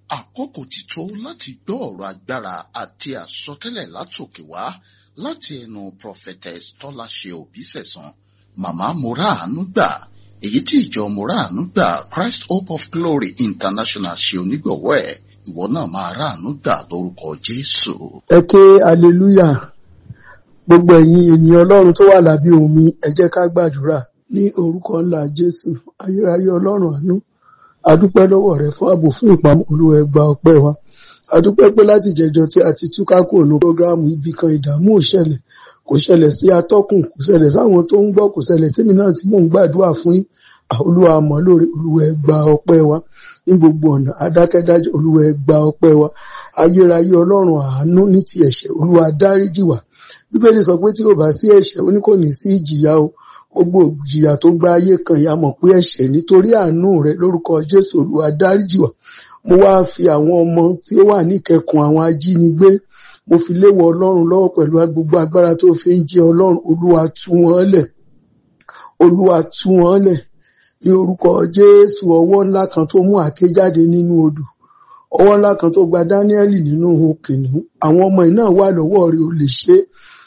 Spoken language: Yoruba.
àkókò ti tó láti gbọ́ ọ̀rọ̀ agbára àti àsọtẹ́lẹ̀ látòkè wá láti ẹnu prophetess tọ́láṣe òbísẹ̀sán màmá moraanu gbà èyí tí ìjọ moraanu gbà christ hope of glory international ṣe onígbọ̀wọ́ ẹ̀ ìwọ náà máa ráàánú gbà lórúkọ jésù. ẹ ké hallelujah gbogbo ẹ̀yin ènìyàn ọlọ́run tó wà lábẹ́ omi ẹ jẹ́ ká gbàdúrà ní orúkọ ńlá jésù ayérayé ọlọ́run àánú adúpẹ́ lọ́wọ́ rẹ fún ààbò fún ìpamọ́ olúwa ẹ gba ọpẹ́ wa adúpẹ́ pé láti jẹjọ tí a ti túká kúrò ní prógráàmù ibì kan ìdààmú ò ṣẹlẹ̀ kò ṣẹlẹ̀ sí atọ́kùn kò ṣẹlẹ̀ sáwọn tó ń gbọ́ kò ṣẹlẹ̀ tèmi náà tí mò ń gbàdúrà fún yín olúwa mọ̀ lórí olúwa ẹ gba ọpẹ́ wa ní gbogbo ọ̀nà adákẹ́dájọ́ olúwa ẹ gba ọpẹ́ wa ayérayé ọlọ́run àánú ní ti ẹ̀ṣẹ̀ olúwa dáríjì wá bíbélì sọ pé tí kò bá sí ẹ̀ṣẹ̀ ó ní kò ní sí ìjìyà o gbogbo ìjìyà tó gba ayé kan ìyá mọ̀ pé ẹ̀ṣẹ̀ nítorí àánú rẹ lórúkọ jésù olúwa dáríjì wá mo wá fi àwọn ọmọ tí ó wà níkẹkùn àwọn ajínigbé mo fi léwọ ọlọ́run lọ́wọ́ pẹ̀lú gbogbo agbára tó fi ń jẹ ọlọ́run olúwa tú wọn lẹ̀ olúwa tú wọn lẹ̀ ní orúkọ jésù ọwọ́ ńlá kan tó mú àáké jáde nínú odò ọwọ́ ńlá kan tó gba dáníẹ́lì nínú kìnìún àwọn ọmọ yìí náà wà lọ́wọ́ rẹ̀ ò lè ṣe é